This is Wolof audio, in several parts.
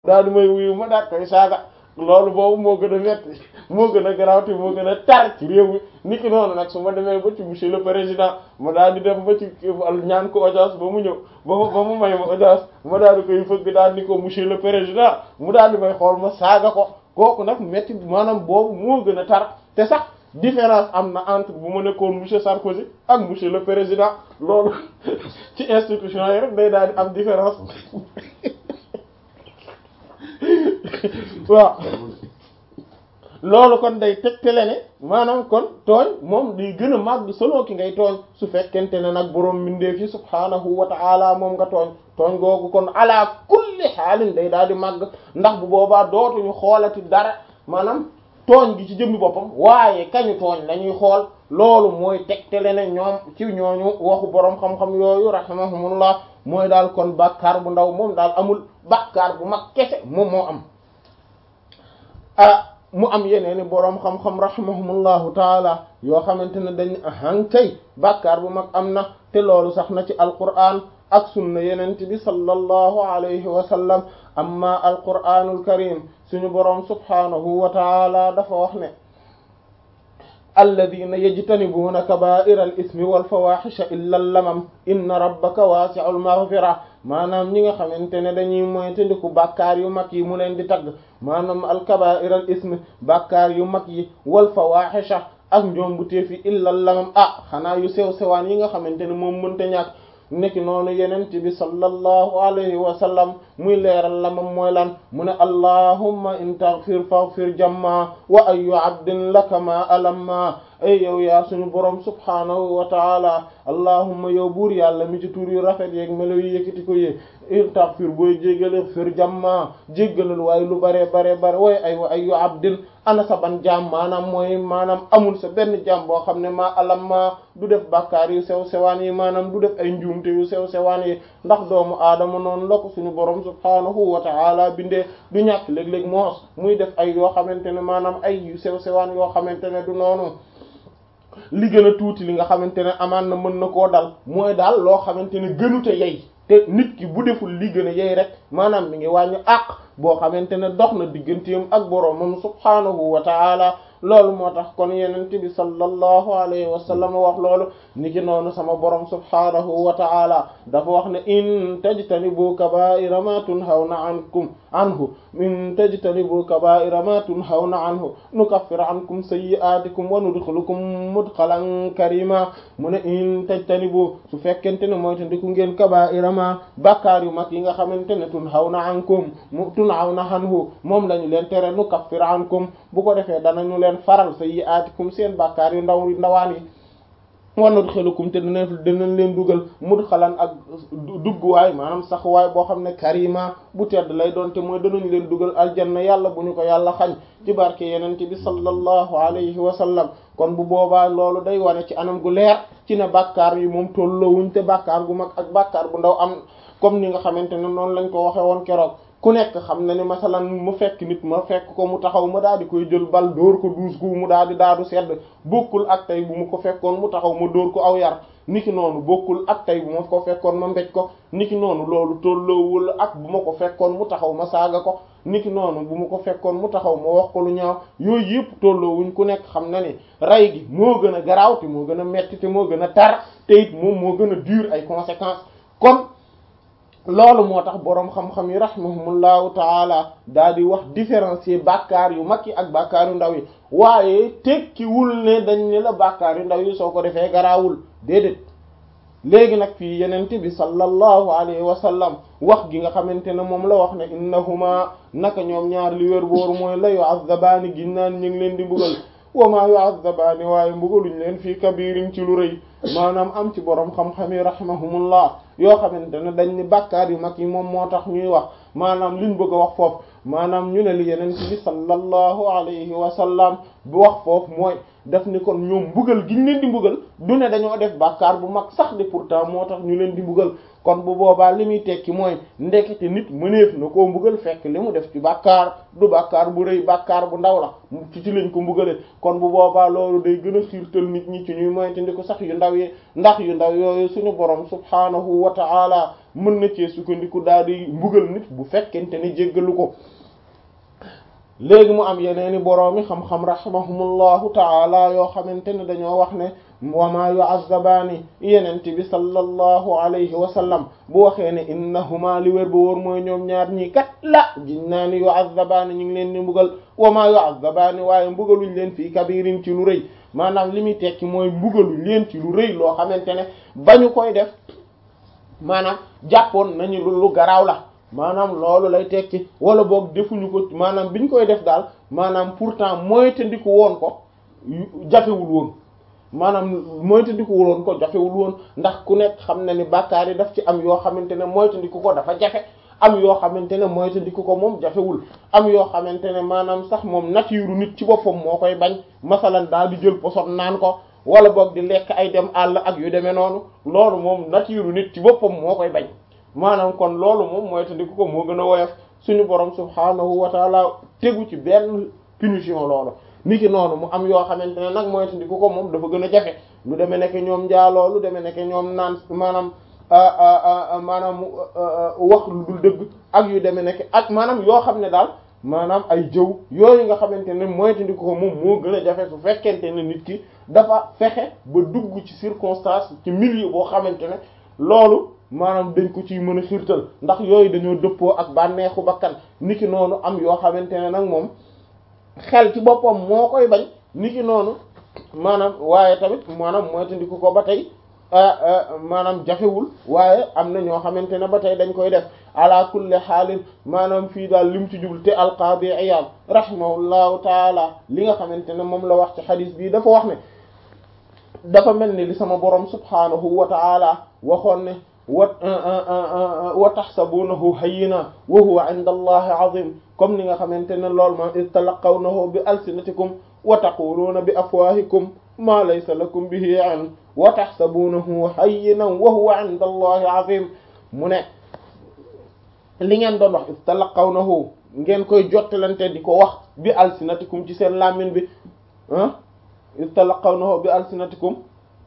daal di may wuyu ma daal koy saaga loolu boobu moo gën a metti moo gën a garawte moo gën a tar ci réew mi nit ki noonu nag su ma demee ba ci monsieur le président ma daal di dem ba ci ñaan ko audience ba mu ñëw ba mu ba mu may ma audience ma daal di koy fëgg daal di ko monsieur le président mu daal di may xool ma saaga ko kooku nag metti maanaam boobu moo gën a tar te sax différence am na entre bu ma nekkoon monsieur Sarkozy ak monsieur le président loolu ci institution yi rek day daal di am différence waaw loolu kon day tegtale ne maanaam kon tooñ moom day gën a màgg solo ki ngay tooñ su fekkente ne nag boroom mbindeef yi subhaanahu wa ta'ala moom nga tooñ tooñ googu kon ala kulli xaalin day daal di màgg ndax bu boobaa dootuñu xoolati dara maanaam tooñ gi ci jëmmi boppam waaye kañu tooñ lañuy xool loolu mooy tegtale ne ñoom ci ñooñu waxu boroom xam-xam yooyu rahimahumullah mooy daal kon bàkkaar bu ndaw moom daal amul bàkkaar bu mag kese moom moo am ah mu am yeneeni boroom xam-xam rahimahumullahu taala yoo xamante ne dañ hankay bàkkaar bu mag am na te loolu sax na ci alquran ak sunna yenent bi sallallahu alayhi wa sallam amma alquranul karim suñu boroom subhanahu wa taala dafa wax ne alladina yajtanibuuna kaba'ira al ismi wal fawahisha illa lamam inna rabbaka wasi'ul maghfira maanaam ñi nga xamante ne dañuy moytandiku bàkkaar yu mag yi mu leen di tagg maanaam al kaba'ira al ismi bàkkaar yu mag yi wal fawahisha ak njombu teefi illa lamam ah xanaa yu sew sewaan yi nga xamante ne moom mënta ñàkk nekki noonu yenent bi sallallahu alayhi wa sallam muy leeral la moom mooy lan mu ne allahumma in taghfir faghfir jamma wa ayu abdin laka ma alamma ay yow yaa suñu borom subhaanahu wa taala allahumma yow buur yàlla mi ci tur yu rafet yeeg melo yu yëkkati ko yee in taghfir booy jéggale fir jamma jéggalal waaye lu bare bare bare way ay wa ayu abdin ana sa ban jaam maanaam mooy maanaam amul sa benn jaam boo xam ne maa alamma du def bàkkaar yu sew sewaan yi maanaam du def ay njuumte yu sew sewaan yi ndax doomu aadama noonu la ko suñu borom subhaanahu wa ta'ala bindee du ñàkk léeg-léeg moos muy def ay yoo xamante ne maanaam ay yu sew sewaan yoo xamante ne du noonu li gën a tuuti li nga xamante ne amaan na mën na koo dal mooy daal loo xamante ne gënute yey te nit ki bu deful li gën a yey rek maanaam mi ngi wàññi àq boo xamante ne dox na digganteem ak boroomam subhaanahu wa ta'ala loolu moo tax kon yenent bi sallallahu alayhi wa sallam wax loolu niki noonu sama borom subhaanahu wa ta'ala dafa wax ne in tajtanibu kaba'ira ma tunhawna ankum anhu in tajtanibu kaba'ira ma tunhawna anhu nukaffir ankum sayyi'atikum wa nudkhilukum mudkhalan karima mu ne in tajtanibu su fekkente ne mooy tandiku ngeen kaba'ira ma bàkkaar yu mag yi nga xamante ne tunhawna ankum mu tunhawna anhu moom lañu leen tere nukaffir ankum bu ko defee danañu leen faral sayyi'atikum seen bàkkaar yu ndaw ndawaan yi wa nudkhilukum te dina dinañ leen dugal mudkhalan ak dugguwaay maanaam sax waay boo xam ne karima bu tedd lay doon te mooy danañ leen dugal aljanna yàlla bu ñu ko yàlla xañ ci barke yenente bi sallallahu alayhi wa sallam kon bu boobaa loolu day wane ci anam gu leer ci ne bàkkaar yi moom tolloowuñ te bàkkaar gu mag ak bàkkaar bu ndaw am comme ni nga xamante ne noonu lañ ko waxe woon keroog ku nekk xam na ni masalan mu fekk nit ma fekk ko mu taxaw ma daal di koy jël bal dóor ko duus gu mu daal di daadu sedd bokkul ak tey bu mu ko fekkoon mu taxaw ma dóor ko aw yar niki noonu bokkul ak tey bu ma ko fekkoon ma mbéj ko niki noonu loolu tolloowul ak bu ma ko fekkoon mu taxaw ma saaga ko niki noonu bu ma ko fekkoon mu taxaw ma wax ko lu ñaaw yooyu yëpp tolloowuñ ku nekk xam na ni rey gi moo gën a garaaw te moo gën a metti te moo gën a tar te it moom moo gën a dur ay conséquences kon loolu moo tax boroom xam-xam yi rahimahumullahu taala daal di wax différencier bàkkaar yu mag yi ak bàkkaar yu ndaw yi waaye tekkiwul ne dañ ne la bàkkaar yu ndaw yi soo ko defee garaawul déedéet léegi nag fii yenent bi sallallahu alayhi wa sallam wax gi nga xamante ne moom la wax ne innahuma naka ñoom ñaar li wér booru mooy la yu'azzabaani gin naan ñu ngi leen di mbugal wa ma yu'azzabaani waaye mbugaluñ leen fii kabirin ci lu rëy maanaam am ci boroom xam-xam yi rahimahumullah yoo xamante ne dañ ni bàkkaar yu mag yi moom moo tax ñuy wax maanaam liñ bëgg a wax foofu maanaam ñu ne li yeneen bi sallallahu alayhi wa sallam bu wax foofu mooy def ni kon ñoom mbugal gi ñu leen di mbugal du ne dañoo def bàkkaar bu mag sax de pourtant moo tax ñu leen di mbugal kon bu boobaa li muy tekki mooy ndekete nit mëneef na koo mbugal fekk li mu def ci bàkkaar du bàkkaar bu rëy bàkkaar bu ndaw la ci ci lañ ko mbugale kon bu boobaa loolu day gën a xiirtal nit ñi ci ñuy moytandi ko sax yu ndaw yi ndax yu ndaw yooyu suñu borom subhaanahu wa ta'ala mën na cee sukkandiku daal di mbugal nit bu fekkente ni jéggalu ko léegi mu am yeneeni boroomi xam-xam rahimahumullahu taala yoo xamante ne dañoo wax ne wama yu'azzabaani yenente bi sallallahu alayhi wa sallam bu waxee ne innahuma li wér ba wóor mooy ñoom ñaar ñii kat la giñ naa ni yu'azzabaani ñu ngi leen di mbugal wama yu'azzabaani waaye mbugaluñ leen fii kabirin ci lu rëy maanaam li muy tekki mooy mbugaluñ leen ci lu rëy loo xamante ne bañu koy def maanaam jàppoon nañu lu lu garaaw la maanaam loolu lay tekki wala boog defuñu ko maanaam biñ koy def daal maanaam pourtant moytandiku woon ko jafewul woon maanaam moytandiku woon ko jafewul woon ndax ku nekk xam na ni bàkkaar yi daf ci am yoo xamante ne moytandiku ko dafa jafe am yoo xamante ne moytandiku ko moom jafewul am yoo xamante ne maanaam sax moom nature nit ci boppam moo koy bañ masalan daal di jël poson naan ko wala boog di lekk ay dem àll ak yu demee noonu loolu moom nature nit ci boppam moo koy bañ maanaam kon loolu moom moytandiku ko moo gën a woyof suñu borom subhaanahu wa taala tegu ci benn punition loolu niki noonu mu am yoo xamante ne nag moytandiku ko moom dafa gën a jafe lu demee nekk ñoom njaaloo lu demee nekk ñoom naan maanaam maanaam wax lu dul dëgg ak yu demee nekk ak maanaam yoo xam ne daal maanaam ay jëw yooyu nga xamante ne moytandiku ko moom moo gën a jafe su fekkente ne nit ki dafa fexe ba dugg ci circonstance ci milieu boo xamante ne loolu maanaam dañ ko ciy mën a xiirtal ndax yooyu dañoo dëppoo ak bànneexu bakkan niki noonu am yoo xamante ne nag moom xel ci boppam moo koy bañ niki noonu maanaam waaye tamit maanaam moytandiku ko ba tey maanaam jafewul waaye am na ñoo xamante ne ba tey dañ koy def ala kulli xaalin maanaam fii daal lim ci jublu te alqaadi Iyaad rahimahullahu taala li nga xamante ne moom la wax ci xadis bii dafa wax ne dafa mel ni li sama borom subhaanahu wa taala waxoon ne wa wa taxsabunahu hayyina wa huwa inda allahi azim comme ni nga xamante ne lool ma iz talaqawnahu bi alsinatikum wa taquluuna bi afwahikum ma laysa lakum bihi ilm wa taxsabunahu hayyinan wa huwa inda allahi azim mu ne li ngeen doon wax iz talaqawnahu ngeen koy jottalante di ko wax bi alsinatikum ci seen làmmiñ bi ah iz talaqawnahu bi alsinatikum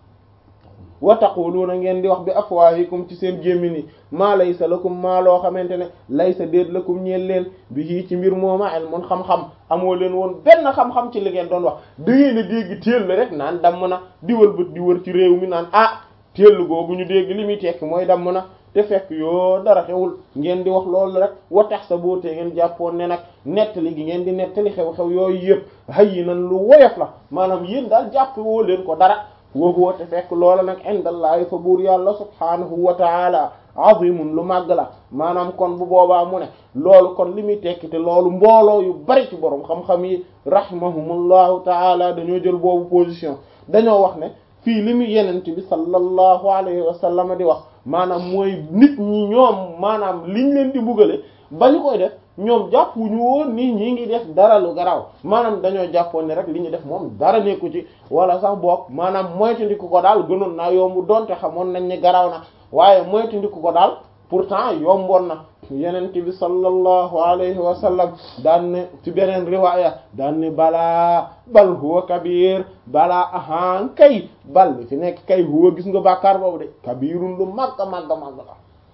wa taquluuna ngeen di wax bi afwaahikum ci seen gémmiñ yi maa laysa lakum maa loo xamante ne laysa déet lakum ñeel leen bi hii ci mbir mooma ilmun xam-xam amoo leen woon benn xam-xam ci li ngeen doon wax da ngeen a dégg téel la rek naan damm na di wër bët di wër ci réew mi naan ah téel googu ñu dégg li muy tekki mooy damm na te fekk yoo dara xewul ngeen di wax loolu rek wa tax sa bootee ngeen jàppoon ne nag nettali gi ngeen di nettali xew-xew yooyu yëpp hayyinan lu woyof la maanaam yéen daal jàpp woo leen ko dara woowu te fekk loola nag indallahi fa buur yàlla subhaanahu wa taala azimun lu màgg la maanaam kon bu boobaa mu ne loolu kon li muy tekki te loolu mbooloo yu bari ci borom xam-xam yi rahimahumullahu taala dañoo jël boobu position dañoo wax ne fii li mu yenent bi sallallahu alayhi wa sallam di wax maanaam mooy nit ñi ñoom maanaam liñ leen di bugale ba ñu koy def ñoom jàppuñu woon nii ñi ngi def dara lu garaaw maanaam dañoo jàppoon ne rek li ñu def moom dara nekku ci wala sax boog maanaam moytandiku ko daal gënoon naa yomb donte xamoon nañ ne garaaw na waaye moytandiku ko daal pourtant yomboon na yenent bi sallallahu alayhi wa sallam daan ne ci beneen riwaaya daan ne balaa bal huwa kabir balaa ahaan kay bal fi nekk kay huwa gis nga bàkkaar boobu de kabirun lu màgg màgg màgg la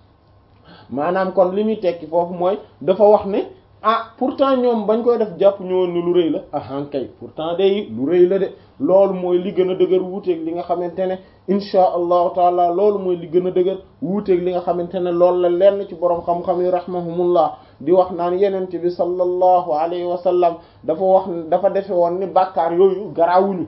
maanaam kon li muy tekki foofu mooy dafa wax ne ah pourtant ñoom bañ koy def jàpp ñëwoon ne lu rëy la ahan kay pourtant day lu rëy la de loolu mooy li gën a dëgër wuuteeg li nga xamante ne insha allahu taala loolu mooy li gën a dëgër wuuteeg li nga xamante ne loolu la lenn ci borom xam-xam yi rahmahumullah di wax naan yenent bi sallallahu alayhi wa sallam dafa wax dafa defe woon ni bàkkaar yooyu garaawuñu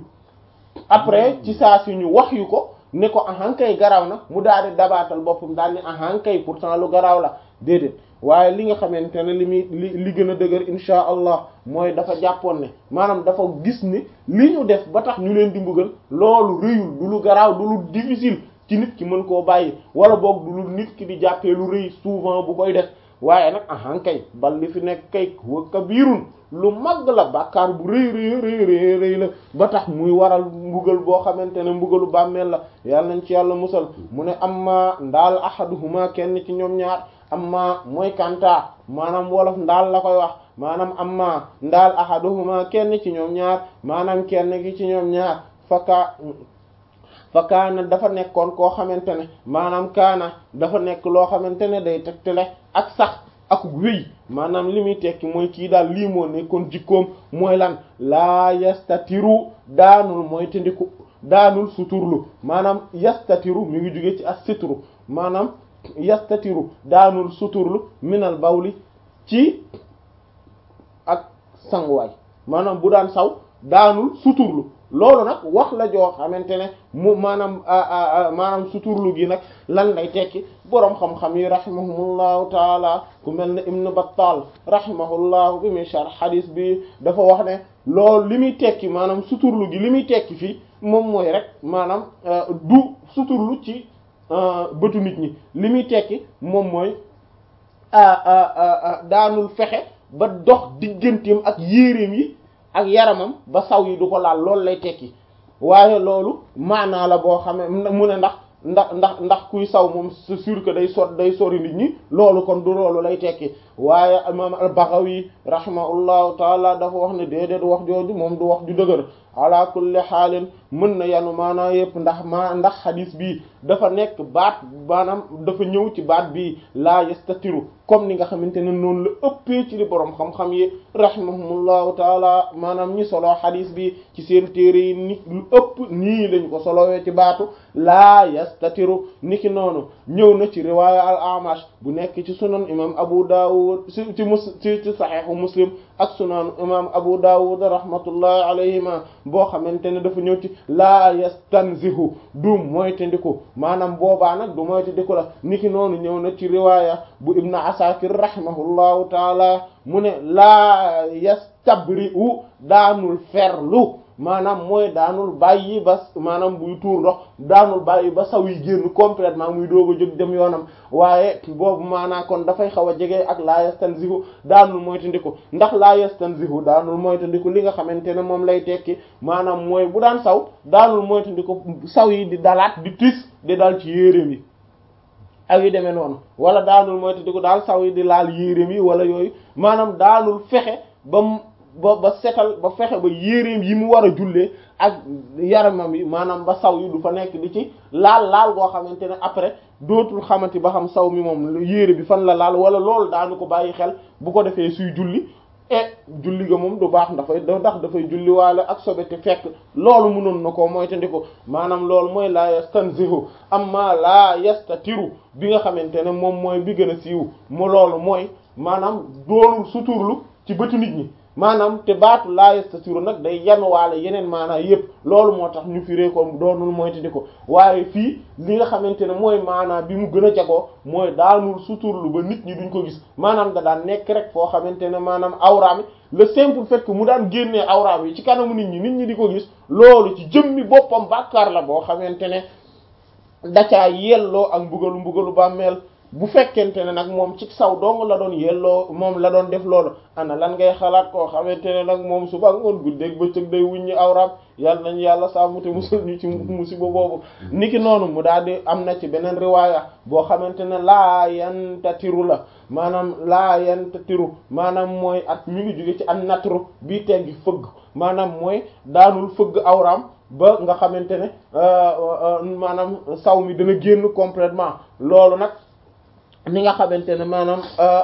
après ci saa si ñu wax yu ko ne ko ahankay garaaw na mu daal di dabaatal boppam daal ni ahankay pourtant lu garaaw la déedéet waaye li nga xamante ne li muy li li gën a dëgër insha allah mooy dafa jàppoon ne maanaam dafa gis ni li ñu def ba tax ñu leen di mbugal loolu rëyul du lu garaaw du lu difficile ci nit ki mën koo bàyyi wala boog du lu nit ki di jàppee lu rëy souvent bu koy def waaye nag ahankay bal li fi nekk kay wa kabirun lu mag la bàkkaar bu rëy rëy rëy rëy rëy la ba tax muy waral mbugal boo xamante ne mbugalu bàmmeel la yàlla nañ ci yàlla musal mu ne amma ndaal ahaduhuma kenn ci ñoom ñaar amma mooy kanta maanaam wolof ndaal la koy wax maanaam amma ndaal ahaduhuma kenn ci ñoom ñaar maanaam kenn ki ci ñoom ñaar faka fa kaana dafa nekkoon koo xamante ne maanaam kaana dafa nekk loo xamante ne day tegtale ak sax ak wéy maanaam li muy tekki mooy kii daal lii moo nekkoon jikkoom mooy lan laa yastatiru daanul mooy tendiku daanul suturlu maanaam yastatiru mi ngi jóge ci as sitru maanaam yastatiru daanul suturlu minal bawli ci ak sanguwaay maanaam bu daan saw daanul suturlu loolu nag wax la joo xamante ne mu maanaam maanaam suturlu gi nag lan lay tekki boroom xam-xam yi rahimahumullahu taala ku mel ne Ibn Battal rahimahullahu bi muy sharh hadith bi dafa wax ne loolu li muy tekki maanaam suturlu gi li muy tekki fii moom mooy rek maanaam du suturlu ci bëtu nit ñi li muy tekki moom mooy daanul fexe ba dox digganteem ak yéreem yi ak yaramam ba saw yi du ko laal loolu lay tekki waaye loolu maanaa la boo xam ne mu ne ndax ndax ndax ndax kuy saw moom c'est sûr que day sot day sori nit ñi loolu kon du loolu lay tekki waaye imam al-Baghawi rahimahullahu taala dafa wax ne déedéet wax jooju moom du wax ju dëgër ala kulli xaalin mën na yanu maanaa yëpp ndax maa ndax xadis bii dafa nekk baat maanaam dafa ñëw ci baat bii laa yastatiru comme ni nga xamante ne noonu la ëppee ci li boroom xam-xam yi rahimahumullahu taala maanaam ñi solo xadis bi ci seen téere yi ni lu ëpp nii lañu ko solowee ci baatu laa yastatiru niki noonu ñëw na ci riwaaya al amash bu nekk ci sunan imam abu dawud ci ci mus ci ci saxiixu muslim ak sunan imam abu dawud rahmatullahi alayhima boo xamante ne dafa ñëw ci laa yastanzihu du moytandiku maanaam boobaa nag du moytandiku la niki noonu ñëw na ci riwaaya bu ibn asakir rahimahullahu taala mu ne laa yastabri'u daanul ferlu maanaam mooy daanul bàyyi ba maanaam buy tuur ndox daanul bàyyi ba saw yi génn complètement muy doog a jóg dem yoonam waaye boobu maanaa kon dafay xaw a jege ak laa yastanzihu daanul moytandiku ndax laa yastanzihu daanul moytandiku li nga xamante ne moom lay tekki maanaam mooy bu daan saw daanul moytandiku saw yi di dalaat di tis di dal ci yéreem yi ak yu demee noonu wala daanul moytandiku daal saw yi di laal yéreem yi wala yooyu maanaam daanul fexe ba ba ba setal ba fexe ba yéreem yi mu war a jullee ak yaramam yi maanaam ba saw yi du fa nekk di ci laal laal goo xamante ne après dootul xamante ba xam saw mi moom yére bi fan la laal wala loolu daanu ko bàyyi xel bu ko defee suy julli e julli ga moom du baax dafay ndax dafay julli waale ak sobe te fekk loolu mënoon na ko moytandiku maanaam loolu mooy laa yastanzihu amma laa yastatiru bi nga xamante ne moom mooy bi gën a siiw mu loolu mooy maanaam doonul suturlu ci bëtu nit ñi maanaam te baatu laa yastatiru nag day yanuwaale yeneen maanaa yépp loolu moo tax ñu firee ko doonul moytandi ko waaye fii li nga xamante ne mooy maanaa bi mu gën a jagoo mooy daanul suturlu ba nit ñi duñ ko gis maanaam da daan nekk rek foo xamante ne maanaam awraami le simple fait que mu daan génnee awraam yi ci kanamu nit ñi nit ñi di ko gis loolu ci jëmmi boppam bàkkaar la boo xamante ne dacaa yelloo ak mbugalu mbugalu bàmmeel bu fekkente ne nag moom ci saw dong la doon yelloo moom la doon def loolu ana lan ngay xalaat koo xamante ne nag moom suba ngoon guddeeg bëccëg day wuññi awraam yàlla nañ yàlla sàmm te musul ñu ci musiba boobu niki noonu mu daal di am na ci beneen riwaaya boo xamante ne laa yantatiru la maanaam laa yantatiru maanaam mooy at mi ngi jóge ci an natru bii teggi fëgg maanaam mooy daanul fëgg awraam ba nga xamante ne maanaam saw mi dana génn complètement loolu nag ni nga xamante ne maanaam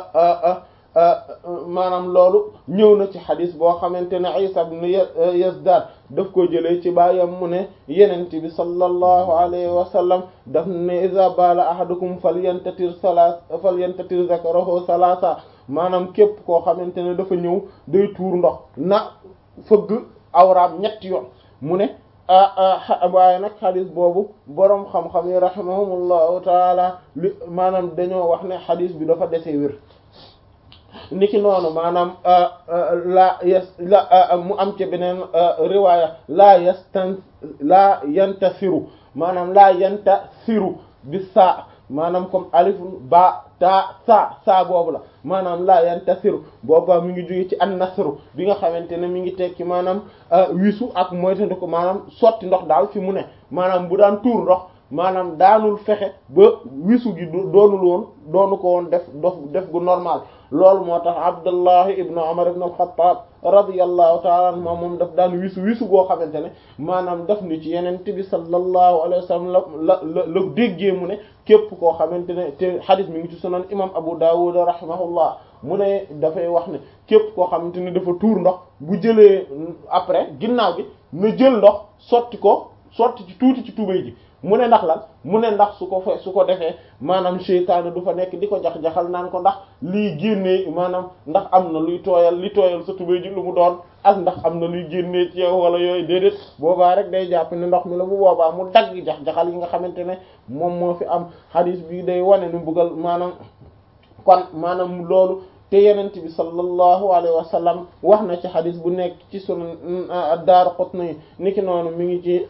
maanaam loolu ñëw na ci xadis boo xamante ne Isa ibn Yazdad daf ko jëlee ci baayam mu ne yenent bi sallallahu alayhi wa sallam daf ne iza bala ahadukum falyantatir salas falyantatir zakarahu salasa maanaam képp koo xamante ne dafa ñëw day tuur ndox na fëgg awraam ñetti yoon mu ne waaye nag xadis boobu boroom xam-xam yi rahimahumullahu taala li maanaam dañoo wax ne xadis bi dafa dese wér niki noonu maanaam la yes la mu am ci beneen riwaaya laa yastan laa yantasiru maanaam laa yantasiru bi saa maanaam comme alifun ba ta sa saa boobu la maanaam laa yantasiru booba mi ngi jóge ci an nasru bi nga xamante ne mi ngi tekki maanaam wisu ak moytandi ko maanaam sotti ndox daal fi mu ne maanaam bu daan tuur ndox maanaam daanul fexe ba wisu gi doonul woon doonu ko woon def dof def gu normal loolu moo tax Abdullahi ibnu Umar ibnu al-Khattab radiyallahu ta'ala anhu moom daf daan wisu wisu goo xamante ne maanaam daf ni ci yenente bi sallallahu alayhi wa sallam la la la la déggee mu ne képp koo xamante ne te hadith mi ngi ci sunan imam Abu Dawud rahimahullah mu ne dafay wax ne képp koo xamante ne dafa tuur ndox bu jëlee après ginnaaw gi na jël ndox sotti ko sotti ci tuuti ci tubéy ji mu ne ndax lan mu ne ndax su ko fe su ko defee maanaam seytaane du fa nekk di ko jax-jaxal naan ko ndax lii génnee maanaam ndax am na luy tooyal li tooyal sa tubéy ji lu mu doon ak ndax am na luy génnee ci yow wala yooyu déedéet boobaa rek day jàpp ne ndox mi la bu boobaa mu dagg jax-jaxal yi nga xamante ne moom moo fi am hadis bi day wane ni buggal maanaam kon maanaam loolu te yenent bi sallallahu alayhi wa sallam wax na ci xadis bu nekk ci sunan Daaraqutni niki noonu mi ngi ci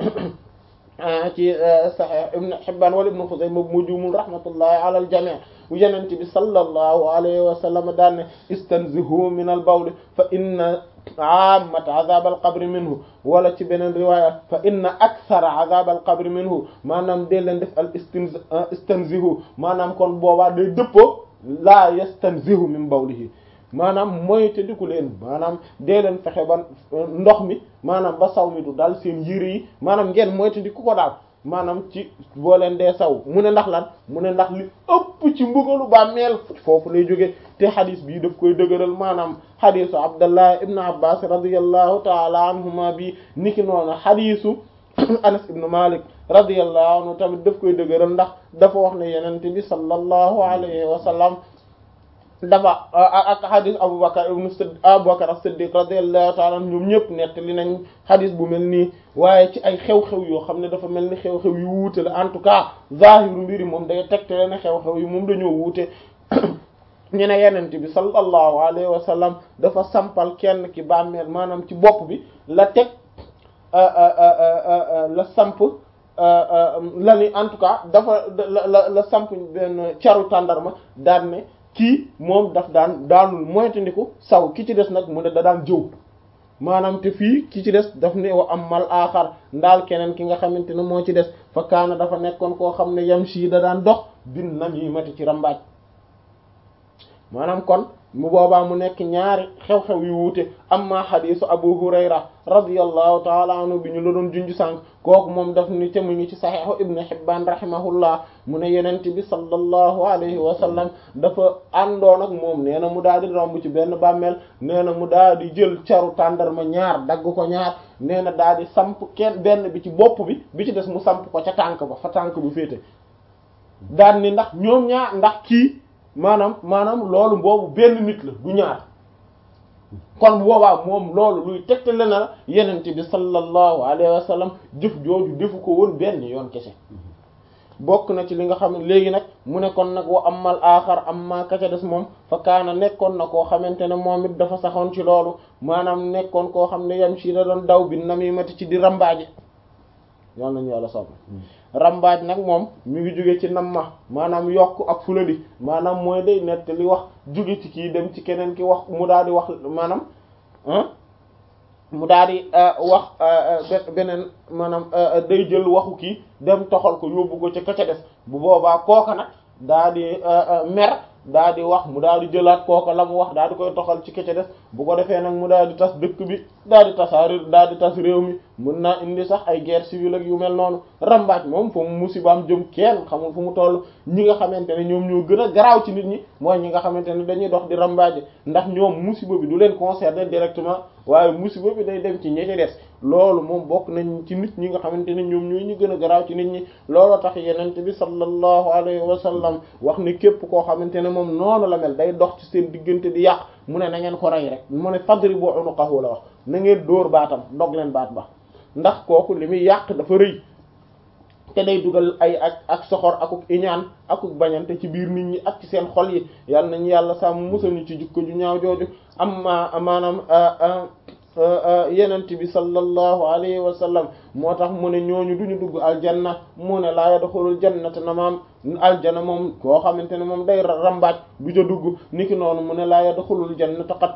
ci Sahih Ibn Hibban wala Ibn Khuzaymah mu juumul rahmatullahi ala al-jami' yenent bi sallallahu alayhi wa sallam daan ne istanzihu min al-bawl fa inna ammat azab al-qabr minhu wala ci beneen riwaya fa inna akthara azab al-qabr minhu maanaam dee leen def al istanzihu maanaam kon boobaa day dëppoo laa yastanzihu min bawlihi maanaam mooy te diku leen maanaam dee leen fexe ba ndox mi maanaam ba saw mi du dal seen yére yi maanaam ngeen mooy te diku ko daal maanaam ci boo leen dee saw mu ne ndax lan mu ne ndax li ëpp ci mbugalu bàmmeel foofu lay jóge te xadis bii daf koy dëgëral maanaam xadisu abdallah ibn abbas radiyallahu taala anhuma bi niki noonu xadisu anas ibn malik radiyallahu anhu tamit daf koy dëgëral ndax dafa wax ne yenente bi sallallahu alayhi wa sallam dafa ak xadis aboubacar ibnu aboubacar as-siddiq radiyallahu ta'ala anhu ñoom ñëpp nettali nañ xadis bu mel nii waaye ci ay xew-xew yoo xam ne dafa mel ni xew-xew yu wuute la en tout cas zahiru mbiri moom day tegtale ne xew-xew yi moom dañoo wuute ñu ne yenente bi sallallahu alayhi wa sallam dafa sampal kenn ki bàmmeel maanaam ci bopp bi la teg la samp la ni en tout cas dafa la la la samp benn caru tàndarma daan ne kii moom daf daan daanul moytandiku saw ki ci des nag mu ne da daan jëw maanaam te fii ki ci des daf ne wa am mal aaxar ndaal keneen ki nga xamante ne moo ci des fa kaana dafa nekkoon koo xam ne yam sii da daan dox bin namimati ci rambaaj maanaam kon mu boobaa mu nekk ñaari xew-xew yu wuute amma xadisu abu hurayra radiyallahu taala anhu bi ñu la doon junj sànq kooku moom daf ni te mu ngi ci saxiixu ibnu hibban rahimahullah mu ne yenent bi sallallahu alayhi wa sallam dafa àndoon ak moom nee na mu daal di romb ci benn bàmmeel nee na mu daal di jël caru tàndarma ñaar dagg ko ñaar nee na daal di samp kenn benn bi ci bopp bi bi ci des mu samp ko ca tànk ba fa tànk bu féete daan ni ndax ñoom ñaar ndax kii maanaam maanaam loolu boobu benn nit la du ñaar kon boobaa moom loolu luy tegtale na yenente bi sallallahu alayhi wa sallam jëf jooju defu ko woon benn yoon kese bokk na ci li nga xam ne léegi nag mu ne kon nag wa amal aaxar amma ka ca des moom fa kaana nekkoon na koo xamante ne moom it dafa saxoon ci loolu maanaam nekkoon koo xam ne yam si da doon daw bi namimati ci di rambaaje yal nañu yàlla sopp rambaaj nag moom mi ngi jóge ci namma maanaam yokk ak fuladi maanaam mooy day nett li wax jóge ci kii dem ci keneen ki wax mu daal di wax maanaam mu daal di wax beneen maanaam day jël waxu kii dem toxal ko yóbbu ko ca ka ca des bu boobaa kooka nag daal di mer daal di wax mu daal di jëlaat kooka la mu wax daal di koy toxal ci ka ca des bu ko defee nag mu daal di tas dëkk bi daal di tasaari daal di tas réew mi mën naa indi sax ay guerre civile ak yu mel noonu rambaaj moom fu mu musibaam jëm kenn xamul fu mu toll ñi nga xamante ne ñoom ñoo gën a garaaw ci nit ñi mooy ñi nga xamante ne dañuy dox di rambaaje ndax ñoom musiba bi du leen concerner directement waaye musiba bi day dem ci ñi ci des loolu moom bokk nañ ci nit ñi nga xamante ne ñoom ñooy ñu gën a garaaw ci nit ñi looloo tax yenente bi sallallahu alayhi wa sallam wax ni képp koo xamante ne moom noonu la mel day dox ci seen diggante di yàq mu ne na ngeen ko rey rek mu ne fadribu unuqahu la wax na ngeen dóor baatam dog leen baat ba ndax kooku li muy yàq dafa rëy te day dugal ay ak ak soxor akuk iñaan akuk bañante ci biir nit ñi ak ci seen xol yi yal nañu yàlla sàmm musal ñu ci jukko ju ñaaw jooju amma maanaam yenent bi sallallahu alayhi wa sallam moo tax mu ne ñooñu duñu dugg aljanna mu ne laa yadxulul jannata na maam aljana moom koo xamante ne moom day rambaaj du ca dugg niki noonu mu ne laa yadxulul jannata qattaat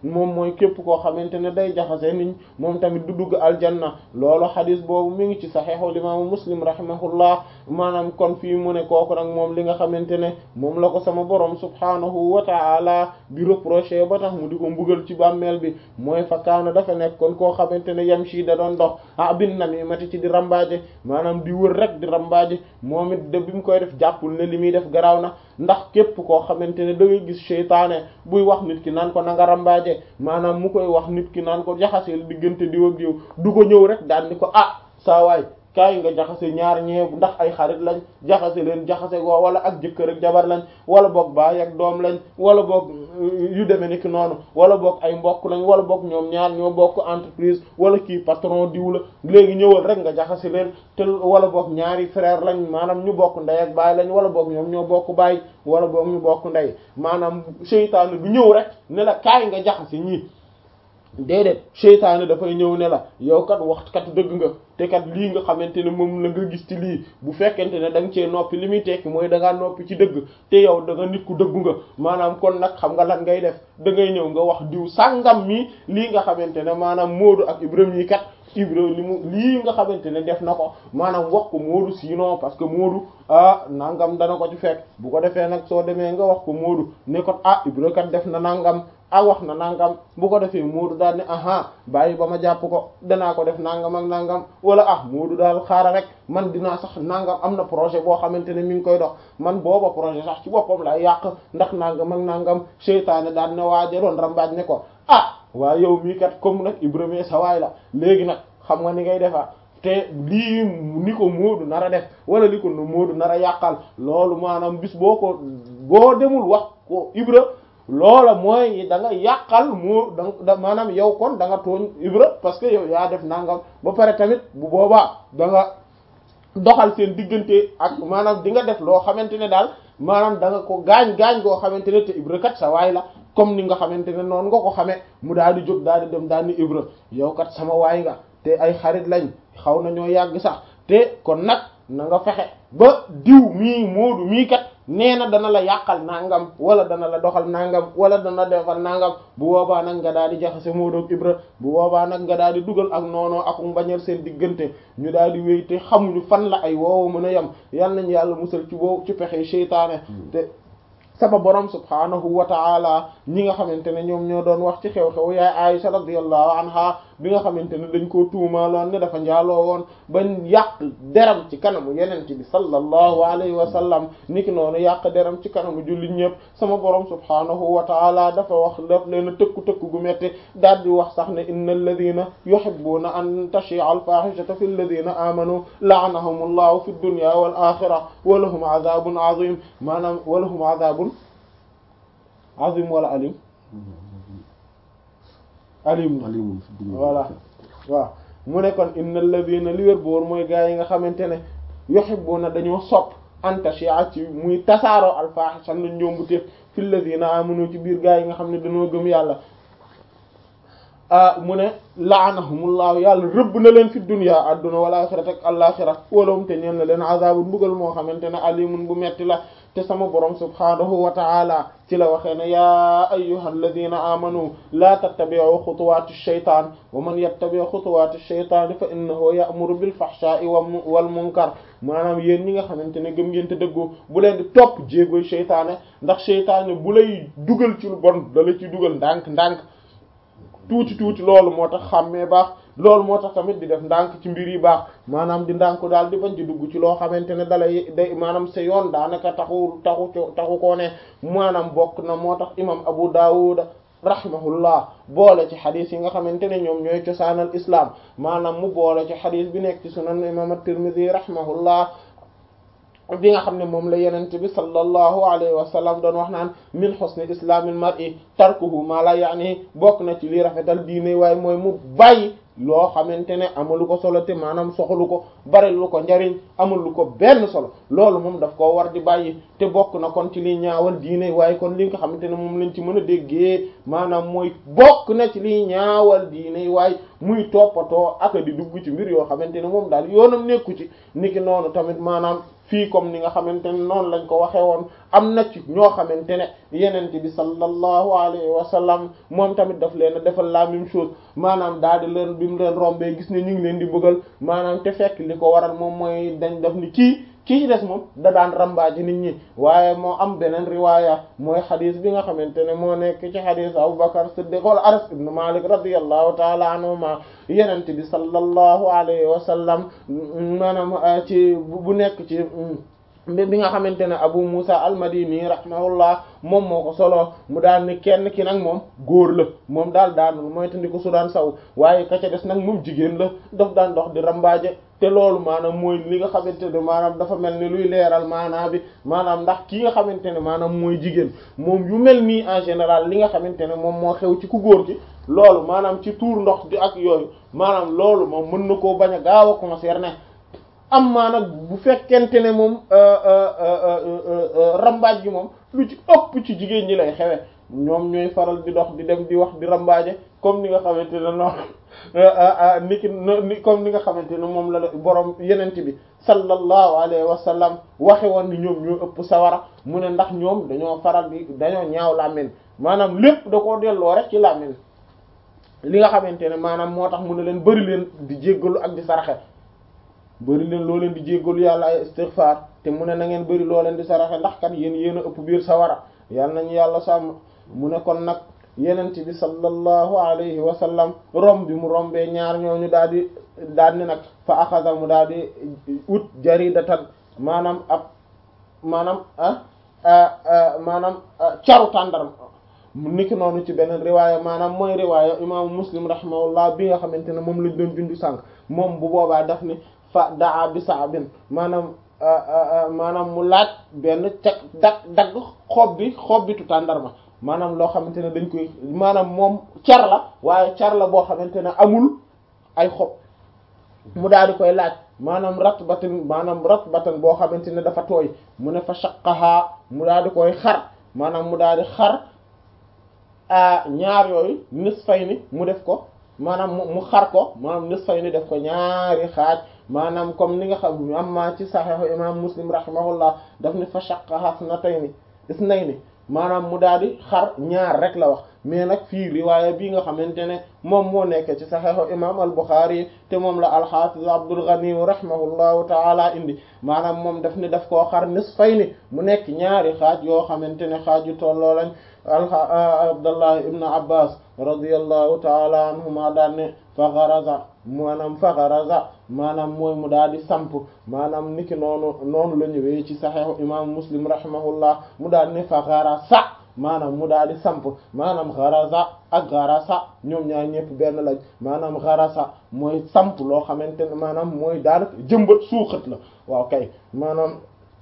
moom mooy képp koo xamante ne day jaxase nit moom tamit du dugg aljanna loolu xadis boobu mi ngi ci saxiixul imaamu muslim rahimahullah maanaam kon fii mu ne kooku nag moom li nga xamante ne moom la ko sama borom subhaanahu wa ta'ala bi reproché ba tax mu di ko mbugal ci bàmmeel bi mooy fa kaana dafa nekk kon koo xamante ne yam si da doon dox ah bin namimati ci di rambaaje maanaam di wër rek di rambaaje moom it de bi mu koy def jàppul ne li muy def garaaw na ndax képp koo xamante ne da ngay gis seytaane buy wax nit ki naan ko na nga rambaaje maanaam mu koy wax nit ki naan ko jaxaseel diggante diw ak diw du ko ñëw rek daal ni ko ah saa waay kaay nga jaxase ñaar ñee ndax ay xarit lañ jaxase leen jaxase goo wala ak jëkkër ak jabar lañ wala boog baay ak doom lañ wala boog yu demee ni ki noonu wala boog ay mbokk lañ wala boog ñoom ñaar ñoo bokk entreprise wala kii patron diw la léegi ñëwal rek nga jaxase leen te wala boog ñaari frère lañ maanaam ñu bokk ndey ak baay lañ wala boog ñoom ñoo bokk baay wala boog ñu bokk ndey maanaam seytaane du ñëw rek ne la kaay nga jaxase ñii déedéet seytaane dafay ñëw ne la yow kat wax kat dëgg nga te kat lii nga xamante ne moom la nga gis ci lii bu fekkente ne da nga cee noppi li muy tekki mooy da ngaa noppi ci dëgg te yow da nga nit ku dëggu nga maanaam kon nag xam nga lan ngay def da ngay ñëw nga wax diw sàngam mi lii nga xamante ne maanaam Moodu ak Ibrahima yi kat Ibrahima li mu lii nga xamante ne def na ko maanaam wax ko Moodu sinon parce que Moodu ah nangam dana ko ci fekk bu ko defee nag soo demee nga wax ko Moodu ne ko ah Ibrahima kat def na nangam. ah wax na nangam bu ko defee Moodu daal ne aha bàyyi ba ma jàpp ko danaa ko def nangam ak nangam wala ah Moodu daal xaaral rek man dinaa sax nangam am na projet boo xamante ne mi ngi koy dox man booba projet sax ci boppam lay yàq ndax nangam ak nangam seytaane daal ne waaja doon rambaaj ne ko ah waa yow mii kat comme nag Ibrahima sa waay la léegi nag xam nga ni ngay defaa te lii ni ko Moodu nar a def wala li ko Moodu nar a yàqal loolu maanaam bis boo ko boo demul wax ko Ibra loola mooy da nga yàqal mu da maanaam yow kon da nga tooñ Ibra parce que yow yaa def nangam ba pare tamit bu boobaa da nga doxal seen diggante ak maanaam di nga def loo xamante ne daal maanaam da nga ko gaañ gaañ goo xamante ne te Ibra kat sa waay la comme ni nga xamante ne noonu nga ko xamee mu daal di jóg daal di dem daal ni Ibra yow kat sama waay nga te ay xarit lañ xaw nañoo yàgg sax te kon nag na nga fexe ba diw mii Moodu mii kat nee na dana la yàqal nangam wala dana la doxal nangam wala dana defal nangam bu boobaa nag nga daal di jaxase Moodu ak Ibra bu boobaa nag nga daal di dugal ak noonoo ak mbañal seen diggante ñu daal di wéy te xamuñu fan la ay woowu mën a yem yal nañu yàlla musal ci boobu ci pexe seytaane te sama borom subhaanahu wa ta'ala ñi nga xamante ne ñoom ñoo doon wax ci xew-xew yaay Aisha radiyallahu anha bi nga xamante ne dañ koo tuumaaloon ne dafa njaaloo woon ba yàq deram ci kanamu yeneen bi sallallahu alayhi wa sallam niki noonu yàq deram ci kanamu jullit ñëpp sama borom subhaanahu wa ta'ala dafa wax daf leen a tëkku tëkku gu metti daal di wax sax ne inna alladhina yuhibbuna an tashi'a al-fahishata fi alladhina amanu la'anahumullahu fi dunya wal akhirah wa lahum adhabun azim maanaam wa lahum adhabun azim wala alim alim alim voilà waaw mu ne kon innal ladina li wér boor mooy gaa yi nga xamante ne yuhibbuna dañoo sopp antashi'a ci muy tasaaroo alfahisha na ñoombu téef fil ladina amanu ci biir gaa yi nga xam ne dañoo gëm yàlla ah mu ne la'anahumullahu yàlla rëbb na leen fi dunya adduna wal axirati ak alaxira walahum te ñeen na leen azabun mbugal moo xamante ne alimun bu metti la te sama borom subhaanahu wa ta'ala ci la waxee ne yaa ayyuhal ladina amanu laa tattabi'u xutuwaati shaytaan wa man yattabi' xutuwaati shaytaan fa innahu ya'muru bil fahshaa'i wal munkar maanaam yéen ñi nga xamante ne gëm ngeen te dëggu bu leen di topp jéegoy seytaane ndax seytaane bu lay dugal ci lu bon da la ci dugal ndànk ndànk tuuti tuuti loolu moo tax xàmmee baax loolu moo tax tamit di def ndànk ci mbir yi baax maanaam di ndànk daal di bañ ci dugg ci loo xamante ne dalay day maanaam sa yoon daanaka taxu taxu taxu koo ne maanaam bokk na moo tax imam Abu Dawud rahimahullah boole ci xadis yi nga xamante ne ñoom ñooy cosaanal islam maanaam mu boole ci xadis bi nekk ci sunan imam at-Tirmidhi rahimahullah bi nga xam ne moom la yenente bi sallallahu alayhi wa sallam doon wax naan min husni islamil mar'i tarkuhu ma la yaani bokk na ci lii rafetal diine waaye mooy mu bàyyi loo xamante ne amalu ko solo te maanaam soxlu ko bari lu ko njariñ amalu ko benn solo loolu moom daf koo war di bàyyi te bokk na kon ci liy ñaawal diine waaye kon li nga xamante ne moom lañ ci mën a déggee maanaam mooy bokk na ci liy ñaawal diine waaye muy toppatoo ak di dugg ci mbir yoo xamante ne moom daal yoonam nekku ci niki noonu tamit maanaam fii comme ni nga xamante ne noonu lañ ko waxee woon am na ci ñoo xamante ne yenente bi sallallahu alayhi wa sallam moom tamit daf leen a defal la même chose maanaam daal di leen bi mu leen rombee gis ne ñu ngi leen di bëggal maanaam te fekk li ko waral moom mooy dañ def ni kii kii ci des moom da daan rambaaji nit ñi waaye moo am beneen riwaaya mooy xadis bi nga xamante ne moo nekk ci xadis Abu Bakar Siddiq wala Anas ibn Malik radiyallahu taala anhuma yenent bi sallallahu alayhi wa sallam maanaam ci bu nekk ci bi nga xamante ne Abu Musa al-Madini rahimahullah moom moo ko solo mu daal ni kenn ki nag moom góor la moom daal daanul mooy tandi ko su daan saw waaye ka ca des nag moom jigéen la daf daan dox di rambaaje te loolu maanaam mooy li nga xamante ne maanaam dafa mel ni luy leeral maanaam bi maanaam ndax ki nga xamante ne maanaam mooy jigéen moom yu mel nii en général li nga xamante ne moom moo xew ci ku góor gi loolu maanaam ci tuur ndox di ak yooyu maanaam loolu moom mën na koo bañ a gaaw a concerner am maa nag bu fekkente ne moom rambaaj gi moom lu ci ëpp ci jigéen ñi lay xewe ñoom ñooy faral di dox di dem di wax di rambaaje comme ni nga xamante ne noonu ni ki ni comme ni nga xamante ne moom la la borom yenent bi sallallahu alayhi wa sallam waxe woon ni ñoom ñoo ëpp sawara mu ne ndax ñoom dañoo faral di dañoo ñaaw làmmiñ maanaam lépp da koo delloo rek ci làmmiñ li nga xamante ne maanaam moo tax mu ne leen bari leen di jéggalu ak di saraxe bari leen loo leen di jéggalu yàlla ay istighfar te mu ne na ngeen bari loo leen di saraxe ndax kat yéen yéen a ëpp biir sawara yàlla nañu yàlla sàmm mu ne kon nag yenent bi sallallahu alayhi wa sallam rom bi mu rombee ñaar ñooñu daal di daal ni nag fa axada mu daal di ut jaridatan maanaam ab maanaam ah maanaam caru tàndarma niki noonu ci beneen riwaaya maanaam mooy riwaaya imaamu muslim rahimahullah bi nga xamante ne moom lañ doon jundu sànq moom bu boobaa daf ni fa daa bi saabin maanaam maanaam mu laaj benn cag dag dagg xob bi xob bitu tàndarma maanaam loo xamante ne dañ koy maanaam moom car la waaye car la boo xamante ne amul ay xob mu daal di koy laaj maanaam ratbatan maanaam ratbatan boo xamante ne dafa tooy mu ne fa shaqqaha mu daal di koy xar maanaam mu daal di xar ñaar yooyu nisfayni mu def ko maanaam mu xar ko maanaam nisfayni def ko ñaari xaaj maanaam comme ni nga xam amma ci saxiixu imam muslim rahimahullah daf ni fa shaqqaha isnatayni isnayni maanaam mu daal di xar ñaar rek la wax mais nag fii riwaaya bii nga xamante ne moom moo nekk ci saxiixu imam al-Bukhari te moom la al-Hafiz Abdul Ghani rahimahullahu taala indi maanaam moom daf ni daf koo xar nisfayni mu nekk ñaari xaaj yoo xamante ne xaaj yu tolloo lañ Abdullah ibn Abbas radiyallahu taala anhuma daan ne fa gharaza maanaam fa gharaza maanaam mooy mu daal di samp maanaam niki noonu noonu la ñëwee ci saxiixu imam Muslim rahimahullah mu daal ne fa gharasa maanaam mu daal di samp maanaam gharasa ak gharasa ñoom ñaar ñëpp benn lañ maanaam gharasa mooy samp loo xamante ne maanaam mooy daanaka jëmbat suuxat la waaw kay maanaam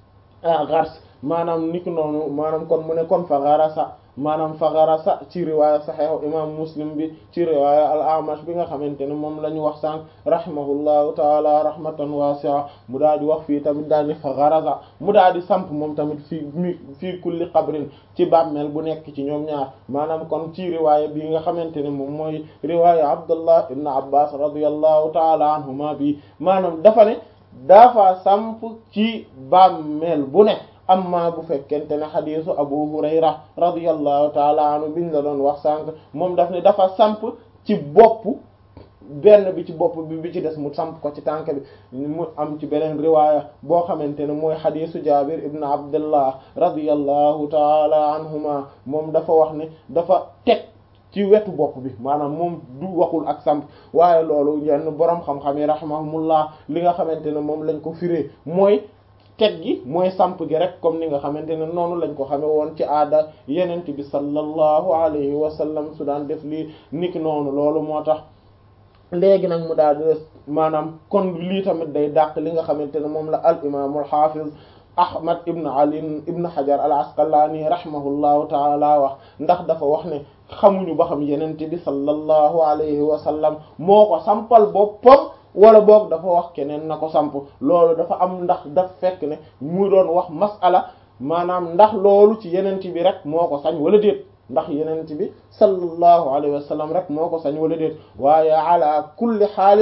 ah ghars maanaam niki noonu maanaam kon mu ne kon fa gharasa maanaam fa gharasa ci riwaaya saxiixu imam muslim bi ci riwaaya al amash bi nga xamante ne moom la ñu wax sànq rahimahullahu taala rahmatan wasi'a mu daal di wax fii tamit daal di fa gharasa mu daal di samp moom tamit fii mi fii kulli qabrin ci bàmmeel bu nekk ci ñoom ñaar maanaam kon ci riwaaya bi nga xamante ne moom mooy riwaaya abdullah ibn abbas radiyallahu taala anhuma bi maanaam dafa ne dafa samp ci bàmmeel bu ne amma bu fekkente ne xadisu abu hurayra radiyallahu taala anhu biñ la doon wax sànq moom daf ne dafa samp ci bopp benn bi ci bopp bi bi ci des mu samp ko ci tànk bi mu am ci beneen riwaaya boo xamante ne mooy xadisu jabir ibn abdullah radiyallahu taala anhuma moom dafa wax ne dafa teg ci wetu bopp bi maanaam moom du waxul ak samp waaye loolu yenn boroom xam-xam yi rahimahumullah li nga xamante ne moom lañ ko firee mooy teg gi mooy samp gi rek comme ni nga xamante ne noonu lañ ko xame woon ci aada yenent bi sallallahu alayhi wa sallam su daan def lii niki noonu loolu moo tax léegi nag mu daal di des maanaam kon lii tamit day dàq li nga xamante ne moom la al imaamul hafiz ahmad ibn ali ibn hajar al asqalani rahimahullahu taala wax ndax dafa wax ne xamuñu ba xam yenente bi sallallahu alayhi wa sallam moo ko sampal boppam wala boog dafa wax keneen na ko samp loolu dafa am ndax daf fekk ne mu doon wax masala maanaam ndax loolu ci yenent bi rek moo ko sañ wala déet ndax yenent bi sallallahu alayhi wa sallam rek moo ko sañ wala déet waaye ala kulli xaalin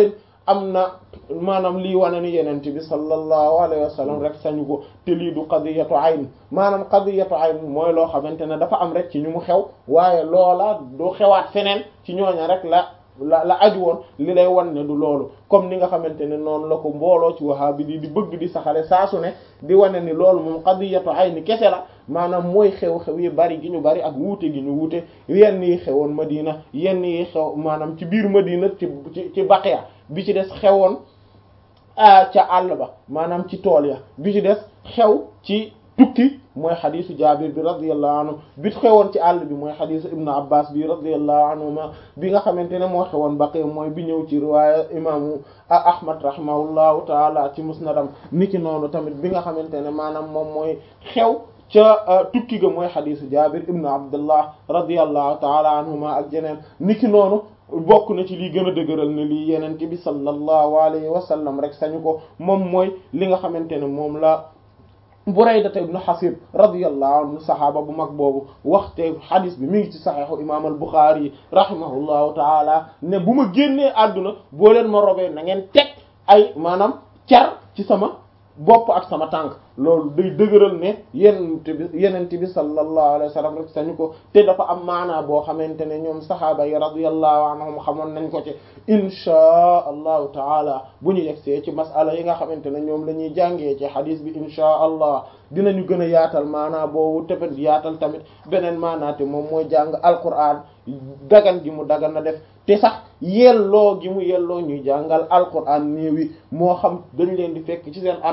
am na maanaam lii wane ni yenent bi sallallahu alayhi wa sallam rek sañu ko te lii du qadiyatu ayn maanaam qadiyatu ayn mooy loo xamante ne dafa am rek ci ñu mu xew waaye loola du xewaat feneen ci ñooña rek la la la aju woon li lay wan ne du loolu comme ni nga xamante ne noonu la ko mbooloo ci wahabi di di bëgg di saxale saa su ne di wane ni loolu moom qadiyatu ayni kese la maanaam mooy xew-xew yi bari gi ñu bari ak wuute gi ñu wuute yenn yi xewoon Madina yenn yi xew maanaam ci biir Madina ci ci ci Baqiya bi ci des xewoon ca àll ba maanaam ci tool ya bi ci des xew ci tukki mooy xadisu Jaabir bi radiyallahu anhu bi xewoon ci àll bi mooy xadisu Ibnu Abbas bi radiyallahu anhuma bi nga xamante ne moo xewoon Baqiya mooy bi ñëw ci riwaaya imaamu Ahmad rahimahullahu taala ci musnadam niki noonu tamit bi nga xamante ne maanaam moom mooy xew ca tukki ga mooy xadisu Jaabir ibnu Abdullah radiyallahu taala anhuma ak jeneen niki noonu bokk na ci lii gën a dëgëral ne lii yenente bi sallallahu alayhi wa sallam rek sañu ko moom mooy li nga xamante ne moom la Burayda ibnu Hasib radiyallahu anhu saxaaba bu mag boobu waxte xadis bi mi ngi ci saxiixu imaam al Buxaari rahimahullahu taala ne bu ma génnee àdduna boo leen ma robee na ngeen teg ay maanaam car ci sama bopp ak sama tànk loolu day dëgëral ne yenente bi yenente bi sallallahu alayhi wa sallam rek sañu ko te dafa am maanaa boo xamante ne ñoom saxaaba yi radiyallahu anhum xamoon nañ ko ci inchaa allahu taala bu ñu yegsee ci masala yi nga xamante ne ñoom la ñuy jàngee ci xadis bi inchaa allah dinañu gën a yaatal maanaa boobu tefet yaatal tamit beneen maanaa te moom mooy jàng alquran dagan gi mu dagan na def te sax yelloo gi mu yelloo ñuy jàngal alquran néewi moo xam dañ leen di fekk ci seen